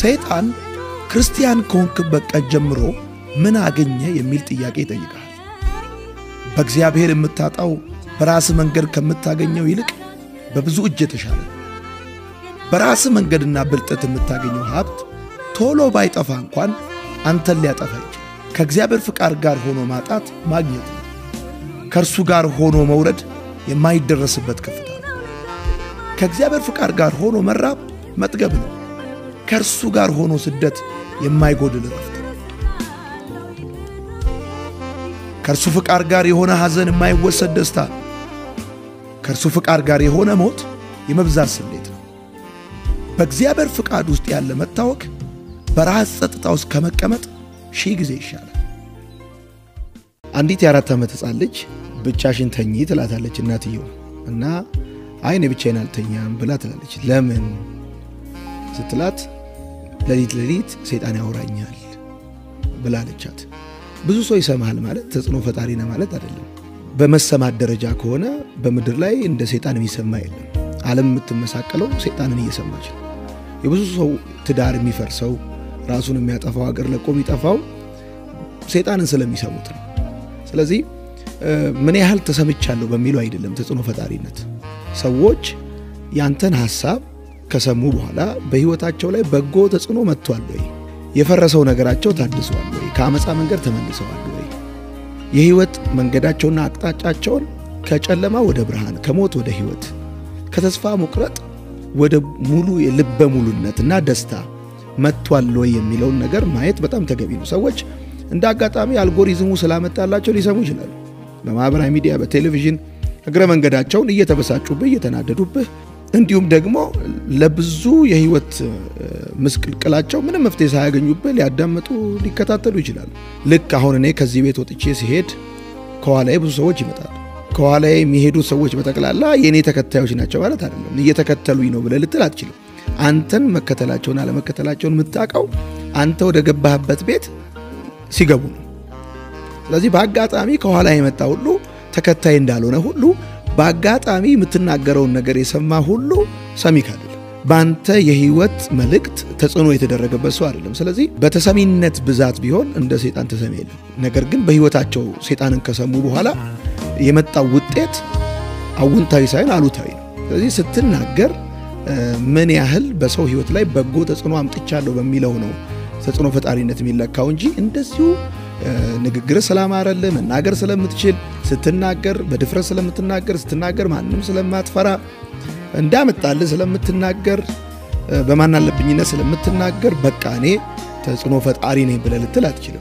ሰይጣን ክርስቲያን ከሆንክበት ቀን ጀምሮ ምን አገኘ የሚል ጥያቄ ይጠይቃል። በእግዚአብሔር የምታጣው በራስ መንገድ ከምታገኘው ይልቅ በብዙ እጅ የተሻለ ነው። በራስ መንገድና ብልጠት የምታገኘው ሀብት ቶሎ ባይጠፋ እንኳን አንተን ሊያጠፋ ይችላል። ከእግዚአብሔር ፍቃድ ጋር ሆኖ ማጣት ማግኘት ነው። ከእርሱ ጋር ሆኖ መውረድ የማይደረስበት ከፍታ ነው። ከእግዚአብሔር ፍቃድ ጋር ሆኖ መራብ መጥገብ ነው። ከእርሱ ጋር ሆኖ ስደት የማይጎድል ረፍት ነው። ከእርሱ ፍቃድ ጋር የሆነ ሐዘን የማይወሰድ ደስታ ነው። ከእርሱ ፍቃድ ጋር የሆነ ሞት የመብዛት ስሌት ነው። በእግዚአብሔር ፍቃድ ውስጥ ያለ መታወክ በራስ ጸጥታ ውስጥ ከመቀመጥ ሺህ ጊዜ ይሻላል። አንዲት የአራት ዓመት ሕፃን ልጅ ብቻሽን ተኚ ትላታለች እናትየው እና አይ እኔ ብቻዬን አልተኛም ብላ ትላለች። ለምን ስትላት ሌሊት ሌሊት ሰይጣን ያወራኛል ብላለቻት። ብዙ ሰው ይሰማሃል ማለት ተጽዕኖ ፈጣሪ ነህ ማለት አይደለም። በመሰማት ደረጃ ከሆነ በምድር ላይ እንደ ሰይጣን የሚሰማ የለም። ዓለም የምትመሳቀለው ሰይጣንን እየሰማች ነው። የብዙ ሰው ትዳር የሚፈርሰው ራሱን የሚያጠፋው ሀገር ለቆ የሚጠፋው ሰይጣንን ስለሚሰሙት ነው። ስለዚህ ምን ያህል ተሰምቻለሁ በሚለው አይደለም ተጽዕኖ ፈጣሪነት። ሰዎች ያንተን ሐሳብ ከሰሙ በኋላ በሕይወታቸው ላይ በጎ ተጽዕኖ መጥቷል ወይ? የፈረሰው ነገራቸው ታድሰዋል ወይ? ከአመፃ መንገድ ተመልሰዋል ወይ? የሕይወት መንገዳቸውና አቅጣጫቸውን ከጨለማ ወደ ብርሃን፣ ከሞት ወደ ሕይወት፣ ከተስፋ መቁረጥ ወደ ሙሉ የልበ ሙሉነትና ደስታ መጥቷል ወይ የሚለውን ነገር ማየት በጣም ተገቢ ነው። ሰዎች እንደ አጋጣሚ አልጎሪዝሙ ስላመጣላቸው ሊሰሙ ይችላሉ። በማህበራዊ ሚዲያ፣ በቴሌቪዥን እግረ መንገዳቸውን እየተበሳጩብህ እየተናደዱብህ እንዲሁም ደግሞ ለብዙ የህይወት ምስቅልቅላቸው ምንም መፍትሄ ሳያገኙብህ ሊያዳምጡ ሊከታተሉ ይችላሉ። ልክ አሁን እኔ ከዚህ ቤት ወጥቼ ሲሄድ ከኋላዬ ብዙ ሰዎች ይመጣሉ። ከኋላዬ የሚሄዱት ሰዎች በጠቅላላ የእኔ ተከታዮች ናቸው ማለት አይደለም። እየተከተሉኝ ነው ብለህ ልትል አትችልም። አንተን መከተላቸውን አለመከተላቸውን የምታውቀው አንተ ወደ ገባህበት ቤት ሲገቡ ነው። ስለዚህ በአጋጣሚ ከኋላ የመጣ ሁሉ ተከታይ እንዳልሆነ ሁሉ በአጋጣሚ የምትናገረውን ነገር የሰማ ሁሉ ሰሚ አይደለም። በአንተ የህይወት መልእክት ተጽዕኖ የተደረገበት ሰው አይደለም። ስለዚህ በተሰሚነት ብዛት ቢሆን እንደ ሴጣን ተሰሚ የለም። ነገር ግን በህይወታቸው ሴጣንን ከሰሙ በኋላ የመጣው ውጤት አውንታዊ ሳይሆን አሉታዊ ነው። ስለዚህ ስትናገር ምን ያህል በሰው ህይወት ላይ በጎ ተጽዕኖ አምጥቻለሁ በሚለው ነው ተጽዕኖ ፈጣሪነት የሚለካው እንጂ እንደዚሁ ንግግር ስላማረልህ መናገር ስለምትችል ስትናገር በድፍረት ስለምትናገር ስትናገር ማንም ስለማትፈራ እንዳመጣልህ ስለምትናገር በማናለብኝነት ስለምትናገር በቃ እኔ ተጽዕኖ ፈጣሪ ነኝ ብለህ ልትል አትችልም።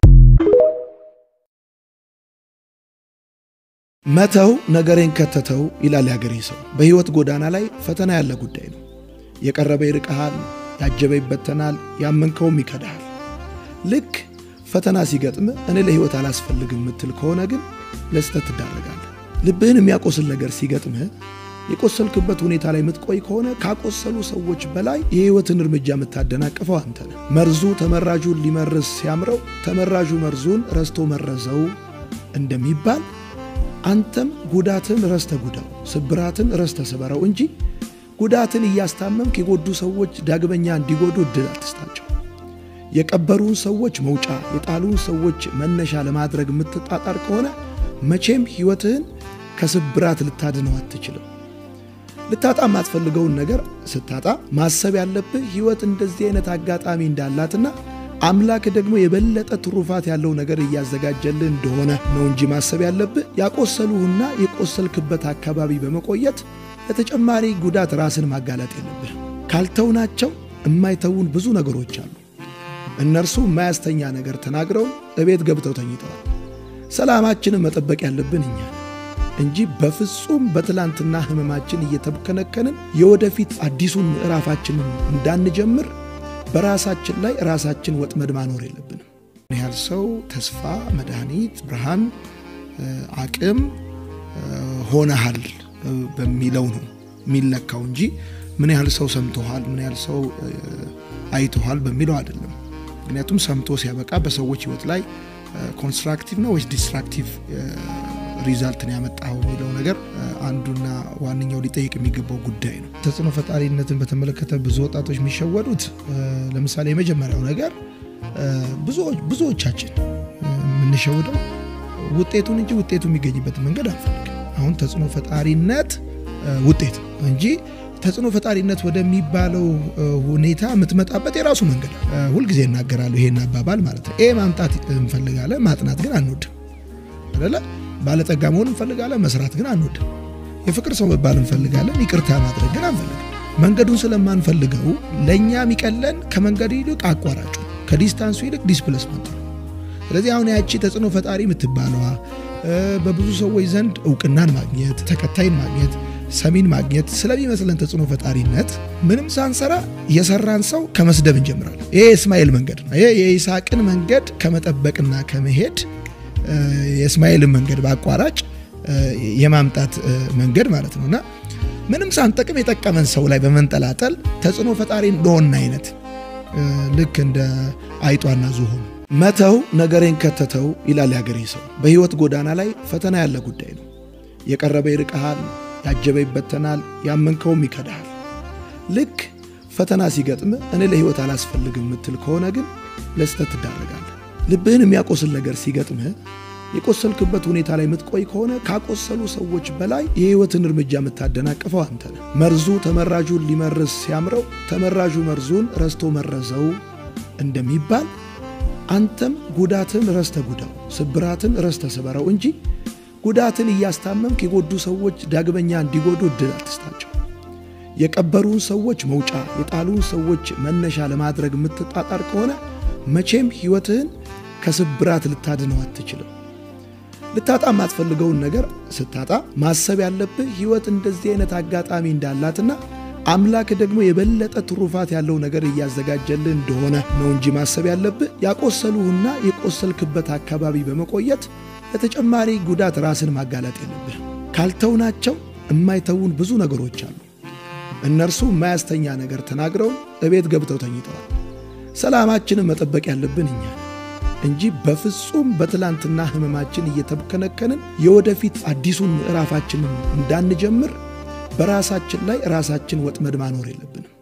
መተው ነገሬን ከተተው ይላል ያገሬ ሰው። በህይወት ጎዳና ላይ ፈተና ያለ ጉዳይ ነው። የቀረበ ይርቅሃል፣ ያጀበ ይበተናል፣ ያመንከውም ይከዳሃል። ልክ ፈተና ሲገጥም እኔ ለህይወት አላስፈልግም የምትል ከሆነ ግን ለስህተት ትዳረጋለህ። ልብህን የሚያቆስል ነገር ሲገጥምህ የቆሰልክበት ሁኔታ ላይ የምትቆይ ከሆነ ካቆሰሉ ሰዎች በላይ የህይወትን እርምጃ የምታደናቅፈው አንተ ነህ። መርዙ ተመራዡን ሊመርዝ ሲያምረው ተመራዡ መርዙን ረስቶ መረዘው እንደሚባል አንተም ጉዳትን ረስተ ጉዳው፣ ስብራትን ረስተ ስበረው እንጂ ጉዳትን እያስታመምክ የጎዱ ሰዎች ዳግመኛ እንዲጎዱ እድል አትስጣቸው። የቀበሩን ሰዎች መውጫ የጣሉን ሰዎች መነሻ ለማድረግ የምትጣጣር ከሆነ መቼም ህይወትህን ከስብራት ልታድነው አትችልም። ልታጣ የማትፈልገውን ነገር ስታጣ ማሰብ ያለብህ ህይወት እንደዚህ አይነት አጋጣሚ እንዳላትና አምላክ ደግሞ የበለጠ ትሩፋት ያለው ነገር እያዘጋጀልህ እንደሆነ ነው እንጂ ማሰብ ያለብህ ያቆሰሉህና የቆሰልክበት አካባቢ በመቆየት ለተጨማሪ ጉዳት ራስን ማጋለጥ የለብህ። ካልተውናቸው የማይተውን ብዙ ነገሮች አሉ። እነርሱ የማያስተኛ ነገር ተናግረው እቤት ገብተው ተኝተዋል። ሰላማችንን መጠበቅ ያለብን እኛ እንጂ በፍጹም በትላንትና ህመማችን እየተብከነከንን የወደፊት አዲሱን ምዕራፋችንን እንዳንጀምር በራሳችን ላይ ራሳችን ወጥመድ ማኖር የለብንም። ምን ያህል ሰው ተስፋ፣ መድኃኒት፣ ብርሃን፣ አቅም ሆነሃል በሚለው ነው የሚለካው እንጂ ምን ያህል ሰው ሰምቶሃል፣ ምን ያህል ሰው አይቶሃል በሚለው አይደለም። ምክንያቱም ሰምቶ ሲያበቃ በሰዎች ህይወት ላይ ኮንስትራክቲቭ ነው ወይስ ዲስትራክቲቭ ሪዛልት ነው ያመጣው የሚለው ነገር አንዱና ዋነኛው ሊጠይቅ የሚገባው ጉዳይ ነው። ተጽዕኖ ፈጣሪነትን በተመለከተ ብዙ ወጣቶች የሚሸወዱት ለምሳሌ የመጀመሪያው ነገር ብዙዎቻችን የምንሸውደው ውጤቱን እንጂ ውጤቱ የሚገኝበትን መንገድ አንፈልግም። አሁን ተጽዕኖ ፈጣሪነት ውጤት እንጂ ተጽዕኖ ፈጣሪነት ወደሚባለው ሁኔታ የምትመጣበት የራሱ መንገድ ሁልጊዜ እናገራለሁ ይሄን አባባል ማለት ነው። ኤ ማምጣት እንፈልጋለን፣ ማጥናት ግን አንወድም አይደለ? ባለጠጋ መሆን እንፈልጋለን፣ መስራት ግን አንወድም። የፍቅር ሰው መባል እንፈልጋለን፣ ይቅርታ ማድረግ ግን አንፈልግም። መንገዱን ስለማንፈልገው ለእኛ የሚቀለን ከመንገዱ ይልቅ አቋራጩ ከዲስታንሱ ይልቅ ዲስፕሌስመንት ነው። ስለዚህ አሁን ያቺ ተጽዕኖ ፈጣሪ የምትባለዋ በብዙ ሰዎች ዘንድ እውቅናን ማግኘት፣ ተከታይን ማግኘት ሰሚን ማግኘት ስለሚመስለን ተጽዕኖ ፈጣሪነት ምንም ሳንሰራ የሰራን ሰው ከመስደብ እንጀምራለን። ይሄ የእስማኤል መንገድ ነው። ይሄ የይስሐቅን መንገድ ከመጠበቅና ከመሄድ የእስማኤልን መንገድ በአቋራጭ የማምጣት መንገድ ማለት ነው እና ምንም ሳንጠቅም የጠቀመን ሰው ላይ በመንጠላጠል ተጽዕኖ ፈጣሪ እንደሆነ አይነት ልክ እንደ አይጧና ዝሆን መተው ነገሬን ከተተው ይላል ያገሬ ሰው። በህይወት ጎዳና ላይ ፈተና ያለ ጉዳይ ነው። የቀረበ ይርቀሃል ያጀበ ይበተናል፣ ያመንከውም ይከዳሃል። ልክ ፈተና ሲገጥም እኔ ለህይወት አላስፈልግም የምትል ከሆነ ግን ለስተት ትዳረጋለህ። ልብህን የሚያቆስል ነገር ሲገጥምህ የቆሰልክበት ሁኔታ ላይ የምትቆይ ከሆነ ካቆሰሉ ሰዎች በላይ የህይወትን እርምጃ የምታደናቅፈው አንተ ነህ። መርዙ ተመራዡን ሊመርዝ ሲያምረው ተመራዡ መርዙን ረስቶ መረዘው እንደሚባል አንተም ጉዳትን ረስተ ጉዳው፣ ስብራትን ረስተ ስበረው እንጂ ጉዳትን እያስታመምክ የጎዱ ሰዎች ዳግመኛ እንዲጎዱ እድል አትስጣቸው። የቀበሩን ሰዎች መውጫ፣ የጣሉን ሰዎች መነሻ ለማድረግ የምትጣጣር ከሆነ መቼም ህይወትህን ከስብራት ልታድነው አትችልም። ልታጣ የማትፈልገውን ነገር ስታጣ ማሰብ ያለብህ ህይወት እንደዚህ አይነት አጋጣሚ እንዳላትና አምላክ ደግሞ የበለጠ ትሩፋት ያለው ነገር እያዘጋጀልህ እንደሆነ ነው እንጂ ማሰብ ያለብህ ያቆሰሉህና የቆሰልክበት አካባቢ በመቆየት ለተጨማሪ ጉዳት ራስን ማጋለጥ የለብህ። ካልተውናቸው የማይተውን ብዙ ነገሮች አሉ። እነርሱ የማያስተኛ ነገር ተናግረው እቤት ገብተው ተኝተዋል። ሰላማችንን መጠበቅ ያለብን እኛ እንጂ በፍጹም በትላንትና ህመማችን እየተከነከንን የወደፊት አዲሱን ምዕራፋችንን እንዳንጀምር በራሳችን ላይ ራሳችን ወጥመድ ማኖር የለብንም።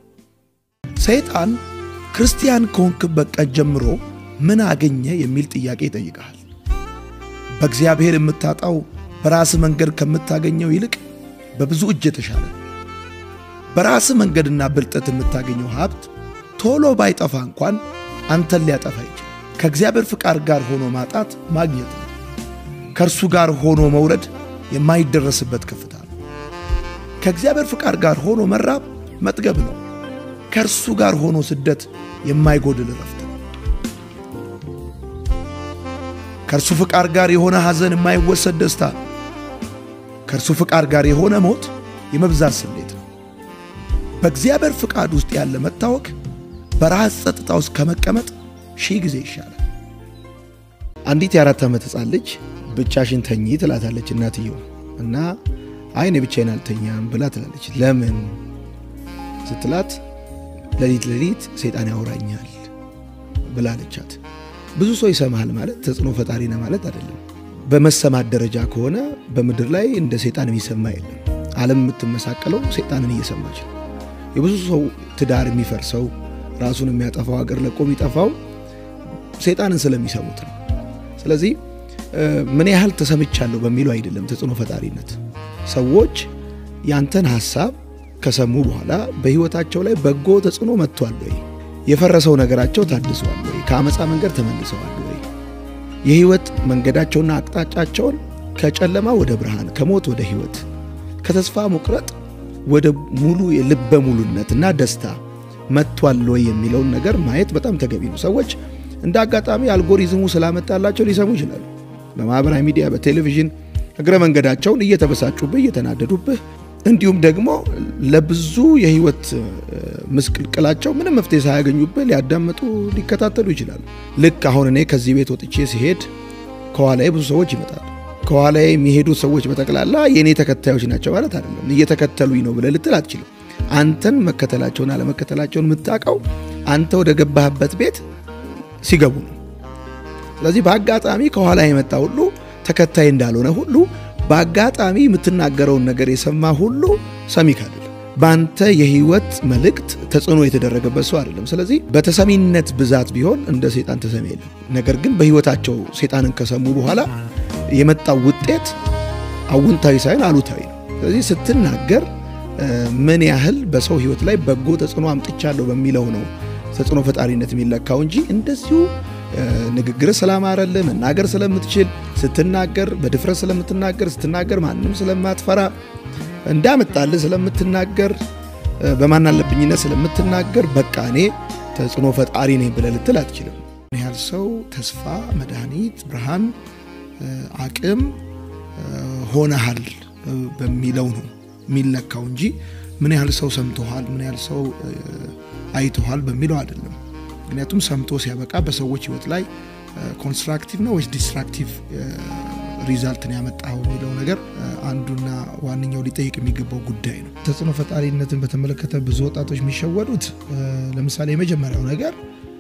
ሰይጣን ክርስቲያን ከሆንክበት ቀን ጀምሮ ምን አገኘ የሚል ጥያቄ ይጠይቀሃል። በእግዚአብሔር የምታጣው በራስ መንገድ ከምታገኘው ይልቅ በብዙ እጅ የተሻለ ነው። በራስ መንገድና ብልጠት የምታገኘው ሀብት ቶሎ ባይጠፋ እንኳን አንተን ሊያጠፋ ይችላል። ከእግዚአብሔር ፍቃድ ጋር ሆኖ ማጣት ማግኘት ነው። ከእርሱ ጋር ሆኖ መውረድ የማይደረስበት ከፍታ ነው። ከእግዚአብሔር ፍቃድ ጋር ሆኖ መራብ መጥገብ ነው። ከእርሱ ጋር ሆኖ ስደት የማይጎድል ረፍት ነው። ከእርሱ ፍቃድ ጋር የሆነ ሐዘን የማይወሰድ ደስታ ነው። ከእርሱ ፍቃድ ጋር የሆነ ሞት የመብዛት ስሜት ነው። በእግዚአብሔር ፍቃድ ውስጥ ያለ መታወክ በራስ ጸጥታ ውስጥ ከመቀመጥ ሺህ ጊዜ ይሻላል። አንዲት የአራት ዓመት ሕፃን ልጅ ብቻሽን ተኚ ትላታለች እናትየው እና አይ እኔ ብቻዬን አልተኛም ብላ ትላለች። ለምን ስትላት ሌሊት ሌሊት ሰይጣን ያወራኛል ብላለቻት። ብዙ ሰው ይሰማሃል ማለት ተጽዕኖ ፈጣሪ ነህ ማለት አይደለም። በመሰማት ደረጃ ከሆነ በምድር ላይ እንደ ሰይጣን የሚሰማ የለም። ዓለም የምትመሳቀለው ሰይጣንን እየሰማች ነው። የብዙ ሰው ትዳር የሚፈርሰው ራሱን የሚያጠፋው ሀገር ለቆ የሚጠፋው ሰይጣንን ስለሚሰሙት ነው። ስለዚህ ምን ያህል ተሰምቻለሁ በሚለው አይደለም ተጽዕኖ ፈጣሪነት። ሰዎች ያንተን ሀሳብ ከሰሙ በኋላ በህይወታቸው ላይ በጎ ተጽዕኖ መጥቷል ወይ? የፈረሰው ነገራቸው ታድሷል ወይ? ከአመፃ መንገድ ተመልሰዋል ወይ? የህይወት መንገዳቸውና አቅጣጫቸውን ከጨለማ ወደ ብርሃን፣ ከሞት ወደ ህይወት፣ ከተስፋ መቁረጥ ወደ ሙሉ የልበ ሙሉነትና ደስታ መጥቷል ወይ የሚለውን ነገር ማየት በጣም ተገቢ ነው። ሰዎች እንደ አጋጣሚ አልጎሪዝሙ ስላመጣላቸው ሊሰሙ ይችላሉ። በማህበራዊ ሚዲያ፣ በቴሌቪዥን እግረ መንገዳቸውን እየተበሳጩብህ እየተናደዱብህ እንዲሁም ደግሞ ለብዙ የህይወት ምስቅልቅላቸው ምንም መፍትሄ ሳያገኙብህ ሊያዳምጡ ሊከታተሉ ይችላሉ። ልክ አሁን እኔ ከዚህ ቤት ወጥቼ ሲሄድ ከኋላዬ ብዙ ሰዎች ይመጣሉ። ከኋላዬ የሚሄዱ ሰዎች በጠቅላላ የእኔ ተከታዮች ናቸው ማለት አይደለም። እየተከተሉኝ ነው ብለህ ልትል አትችልም። አንተን መከተላቸውን አለመከተላቸውን የምታውቀው አንተ ወደ ገባህበት ቤት ሲገቡ ነው። ስለዚህ በአጋጣሚ ከኋላ የመጣ ሁሉ ተከታይ እንዳልሆነ ሁሉ በአጋጣሚ የምትናገረውን ነገር የሰማ ሁሉ ሰሚክ አይደለም። በአንተ የህይወት መልእክት ተጽዕኖ የተደረገበት ሰው አይደለም። ስለዚህ በተሰሚነት ብዛት ቢሆን እንደ ሴጣን ተሰሚ የለም። ነገር ግን በህይወታቸው ሴጣንን ከሰሙ በኋላ የመጣው ውጤት አውንታዊ ሳይሆን አሉታዊ ነው። ስለዚህ ስትናገር ምን ያህል በሰው ህይወት ላይ በጎ ተጽዕኖ አምጥቻለሁ በሚለው ነው ተጽዕኖ ፈጣሪነት የሚለካው እንጂ እንደዚሁ ንግግር ስላማረልህ መናገር ስለምትችል ስትናገር በድፍረት ስለምትናገር ስትናገር ማንም ስለማትፈራ እንዳመጣልህ ስለምትናገር በማናለብኝነት ስለምትናገር በቃ እኔ ተጽዕኖ ፈጣሪ ነኝ ብለህ ልትል አትችልም። ምን ያህል ሰው ተስፋ፣ መድኃኒት፣ ብርሃን፣ አቅም ሆነሃል በሚለው ነው የሚለካው እንጂ ምን ያህል ሰው ሰምቶሃል፣ ምን ያህል ሰው አይቶሃል በሚለው አይደለም። ምክንያቱም ሰምቶ ሲያበቃ በሰዎች ህይወት ላይ ኮንስትራክቲቭ ነው ወይስ ዲስትራክቲቭ ሪዛልትን ያመጣው የሚለው ነገር አንዱና ዋነኛው ሊጠይቅ የሚገባው ጉዳይ ነው። ተጽዕኖ ፈጣሪነትን በተመለከተ ብዙ ወጣቶች የሚሸወዱት ለምሳሌ የመጀመሪያው ነገር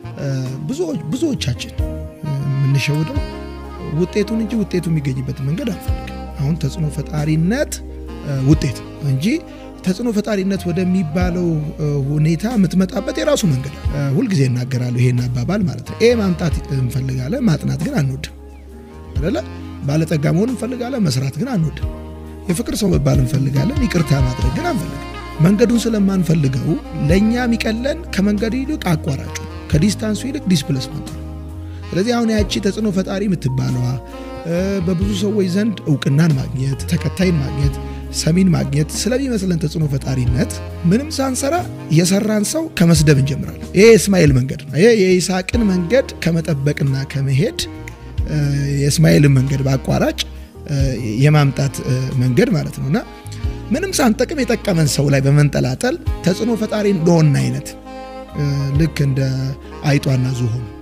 ብዙዎቻችን የምንሸውደው ውጤቱን እንጂ ውጤቱ የሚገኝበትን መንገድ አንፈልግም። አሁን ተጽዕኖ ፈጣሪነት ውጤት እንጂ ተጽዕኖ ፈጣሪነት ወደሚባለው ሁኔታ የምትመጣበት የራሱ መንገድ ሁልጊዜ እናገራለሁ ይሄን አባባል ማለት ነው። ኤ ማምጣት እንፈልጋለን፣ ማጥናት ግን አንወድም አይደለ? ባለጠጋ መሆን እንፈልጋለን፣ መስራት ግን አንወድም። የፍቅር ሰው መባል እንፈልጋለን፣ ይቅርታ ማድረግ ግን አንፈልግም። መንገዱን ስለማንፈልገው ለእኛ የሚቀለን ከመንገዱ ይልቅ አቋራጩ ከዲስታንሱ ይልቅ ዲስፕሌስመንቱ ነው። ስለዚህ አሁን ያቺ ተጽዕኖ ፈጣሪ የምትባለዋ በብዙ ሰዎች ዘንድ እውቅናን ማግኘት፣ ተከታይን ማግኘት ሰሚን ማግኘት ስለሚመስለን ተጽዕኖ ፈጣሪነት ምንም ሳንሰራ የሰራን ሰው ከመስደብ እንጀምራለን። ይሄ የእስማኤል መንገድ ነው። ይሄ የይስሐቅን መንገድ ከመጠበቅና ከመሄድ የእስማኤልን መንገድ በአቋራጭ የማምጣት መንገድ ማለት ነው እና ምንም ሳንጠቅም የጠቀመን ሰው ላይ በመንጠላጠል ተጽዕኖ ፈጣሪ እንደሆን አይነት ልክ እንደ አይጧና ዝሆን